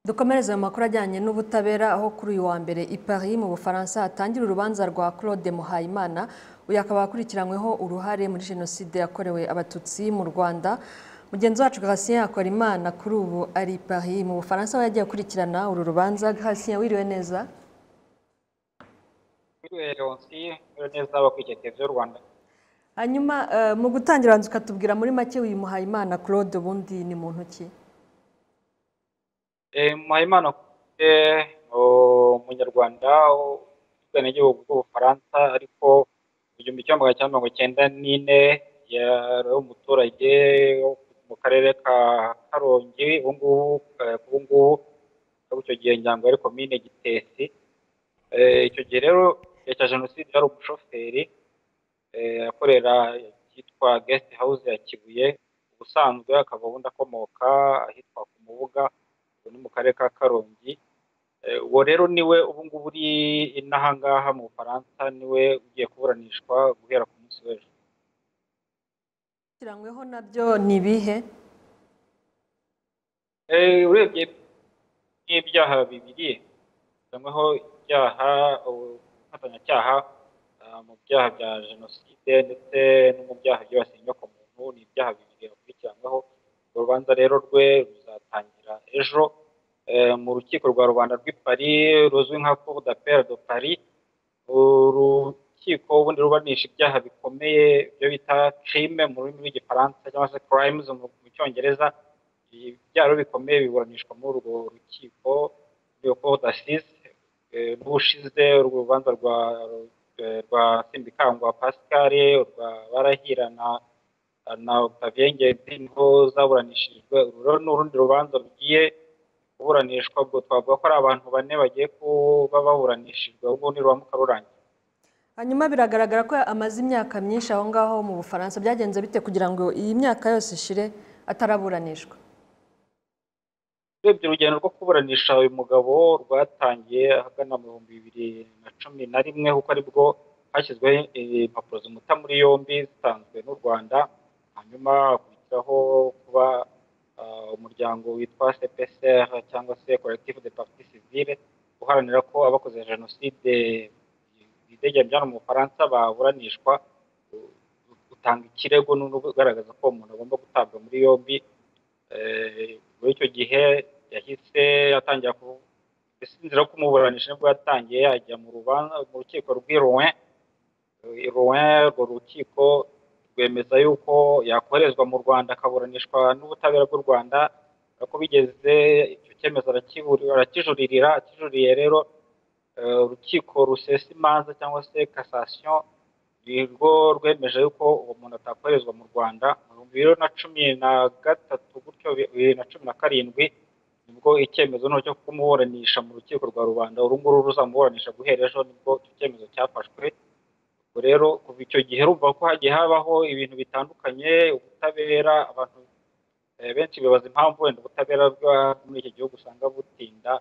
dukomereze mu makuru ajyanye n'ubutabera aho kuri uyu wa mbere i Paris mu Bufaransa hatangira urubanza rwa Claude Muhayimana uyu akaba akurikiranyweho uruhare muri jenoside yakorewe abatutsi mu Rwanda mugenzi wacu Gratien Hakorimana kuri ubu ari i Paris mu Bufaransa aho yagiye akurikirana uru rubanza Gratien wiriwe neza wiriwe Leoncie wiriwe neza bakurikiye televiziyo Rwanda hanyuma eh, mu gutangira wanzu ukatubwira muri make uyu Muhayimana Claude ubundi ni muntu ki Eh, Muhayimana Claude ni umunyarwanda ubwenegihugu bw'ubufaransa ariko mu gihumbi kimwe magana cyenda mirongo icyenda n'ine yari umuturage wo mu karere ka karongi ubu ngubu eh, ubu ngubu akaba icyo gihe nyango yari komine gitesi Eh, icyo gihe rero igihe cya jenoside yari umushoferi eh, akorera icyitwa guest house ya kibuye ubusanzwe akaba ubundi akomoka ahitwa ku mubuga ubu ni mu karere ka karongi Eh, uwo rero niwe ubu ngubu uri inahangaha mu bufaransa niwe ugiye kuburanishwa guhera ku munsi w'ejo kiranyweho nabyo ni ibihe Eh, urebye n'ibyaha bibiri bisangwaho ibyaha ubufatanyacyaha ah, mu byaha bya jenoside ndetse no mu byaha byibasiye inyoko muntu ni ibyaha bibiri akurikiranyweho urwo rubanza rero rwe ruzatangira ejo eh, mu rukiko rwa rubanda rw'i paris ruzwi nka cour d'appel de paris urukiko ubundi ruburanisha ibyaha bikomeye ibyo bita crime mu rurimi rw'igifaransa cyangwa se crimes mu mu cyongereza ibyaha rero bikomeye biburanishwa muri urwo rukiko rw'iyo cour d'assises Eh, n'ubushize urwo rubanza rwa eh, rwa simbikangwa pascal urwa barahira na na Octavien Ngedi niho zaburanishijwe uru rero ni urundi rubanza rugiye kuburanishwa ubwo twavuga ko ari abantu bane bagiye kuba baburanishijwe ubwo ni rwamuka rurangiye hanyuma biragaragara ko amaze imyaka myinshi aho ngaho mu bufaransa byagenze bite kugira ngo iyi myaka yose ishire ataraburanishwa urebye urugendo rwo kuburanisha uyu mugabo rwatangiye ahagana mu bihumbi bibiri na cumi na rimwe kuko aribwo hashyizweho eh, impapuro zimuta muri yombi zitanzwe n'u rwanda hanyuma hakurikiraho kuba ah, umuryango witwa cpsr cyangwa se collectif de partie civile uharanira ko abakoze jenoside bidegembyana mu bufaransa baburanishwa u- utanga ikirego n'ubu ugaragaza ko umuntu agomba gutabwa muri yombi Eh, muri icyo gihe yahise atangira ku isinzira ko umuburanisha nibwo yatangiye yajya mu rubanza mu rukiko rw'i Rouen Eh, Rouen urwo rukiko rwemeza yuko yakoherezwa mu Rwanda akaburanishwa n'ubutabera bw'u Rwanda ko bigeze icyo cyemezo arakiburi- arakijuririra akijuriye rero eh, urukiko rusesa imanza cyangwa se cassation ni rwo rwemeje yuko uwo muntu atakoherezwa mu rwanda mu bihumbi bibiri na cumi na gatatu gutyo bibiri na cumi na karindwi nibwo icyemezo noneho cyo kumuburanisha mu rukiko rwa rubanda uru nguru ruzamuburanisha guhera ejo nibwo icyo cyemezo cyafashwe ubwo rero kuva icyo gihe rumva ko hagiye habaho ibintu bitandukanye ubutabera abantu eh, benshi bibaza impamvu wenda ubutabera bwa muri iki gihugu usanga butinda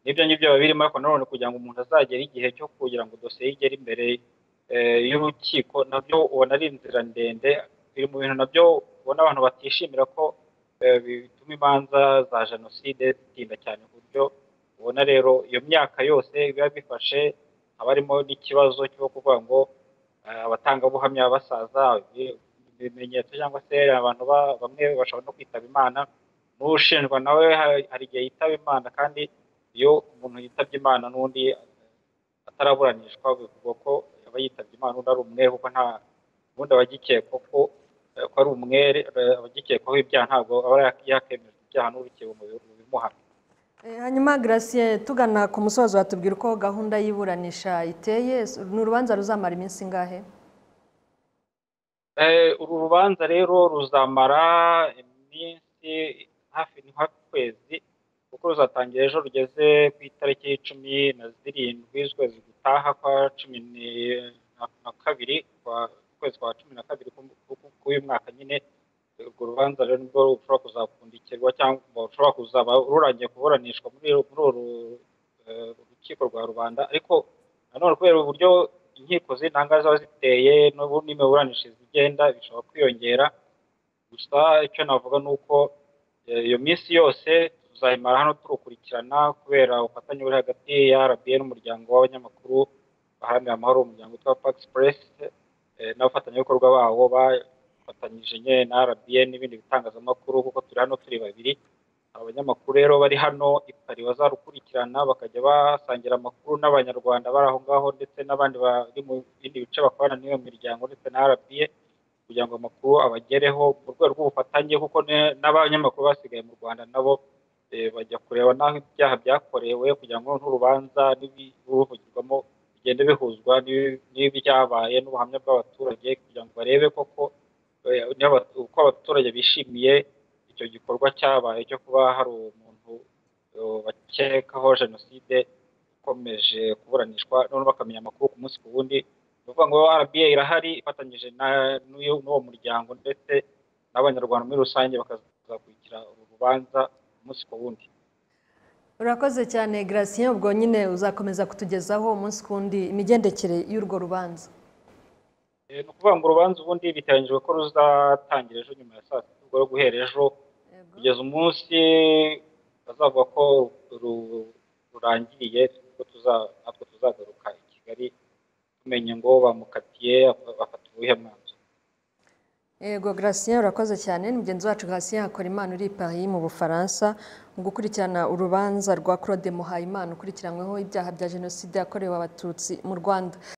n'ibyo ngibyo biba birimo ariko nanone kugira ngo umuntu azagere igihe cyo kugira ngo dosiye ye igere imbere eh, y'urukiko nabyo ubona ari inzira ndende biri mu bintu nabyo ubona abantu batishimira ko eh, bituma imanza za jenoside zitinda cyane ku buryo ubona rero iyo myaka yose biba bifashe haba harimo n'ikibazo cyo kuvuga ngo eh, abatangabuhamya basaza ibi- ibimenyetso cyangwa se abantu ba- bamwe bashobora no kwitaba imana n'ushinjwa nawe ha- hari igihe yitaba imana kandi iyo umuntu yitabye imana n'undi ataraburanishwa bivugwa ko aba yitabye imana undi ari umwere kuko nta ubundi abagikekwa ko eh, ko ari umwere eh, abagikekwaho ibyaha ntabwo aba yakemejwe ibyaha n'urukiko mu bi- mu bimuhana Eh, hanyuma Gratien tugana ku musozo watubwira uko gahunda y'iburanisha iteye ni urubanza ruzamara iminsi ingahe Eh, uru rubanza rero ruzamara iminsi hafi ni hafi ukwezi kuko ruzatangira ejo rugeze ku itariki cumi na zirindwi z'ukwezi gutaha kwa cumi ni- na- na kabiri kwa- ukwezi kwa cumi na kabiri ku- ku- k'uyu mwaka nyine urwo rubanza rero nibwo rushobora kuzapfundikirwa cyangwa rushobora kuzaba rurangiye kuburanishwa muri muri uru eh, rukiko rwa rubanda ariko nanone kubera uburyo inkiko z'intanga ziba ziteye n'ubu n'imiburanishirize igenda bishobora kwiyongera gusa icyo navuga ni uko eh, iyo minsi yose tuzahimara hano turukurikirana kubera ubufatanye buri hagati ya RBA n'umuryango w'abanyamakuru baharanira amahoro umuryango witwa Pax Press eh, n'abafatanyabikorwa bawo bafatanyije nyine na RBA n'ibindi bitangazamakuru kuko turi hano turi babiri abanyamakuru rero bari hano ipari bazarukurikirana bakajya basangira amakuru n'abanyarwanda bari aho ngaho ndetse n'abandi bari mu bindi bice bakorana n'iyo miryango ndetse na RBA kugira ngo amakuru abagereho mu rwego rw'ubufatanye kuko ne- n'abanyamakuru basigaye mu rwanda nabo eh, bajya kureba n'aho ibyaha byakorewe kugira ngo n'urubanza n'ibivugirwamo bigende bihuzwa n'ibi- n'ibyabaye n'ubuhamya bw'abaturage kugira ngo barebe koko eh, niba abatu- uko abaturage bishimiye icyo gikorwa cyabaye cyo kuba hari umuntu eh, bakekaho jenoside ikomeje kuburanishwa noneho bakamenya amakuru ku munsi ku wundi ni ukuvuga ngo RBA irahari ifatanyije na- n'uyu- n'uwo muryango ndetse n'abanyarwanda muri rusange bakazakurikira uru rubanza umunsi ku wundi urakoze cyane Gratien ubwo nyine uzakomeza kutugezaho umunsi ku wundi imigendekere y'urwo rubanza Eh, ni ukuvuga ngo urubanza ubundi biteganyijwe ko ruzatangira ejo nyuma ya saa sita ubwo rero guhera ejo kugeza umunsi bazavuga ko ru- rurangiriye nibwo tuza- natwe tuzagaruka i kigali tumenye ngo bamukatiye bafata uwuhe mwanzuro Ego Gratien urakoze cyane ni mugenzi wacu Gratien akora imana uri i Paris mu Bufaransa mu gukurikirana urubanza rwa Claude Muhayimana ukurikiranyweho ibyaha bya jenoside yakorewe abatutsi mu Rwanda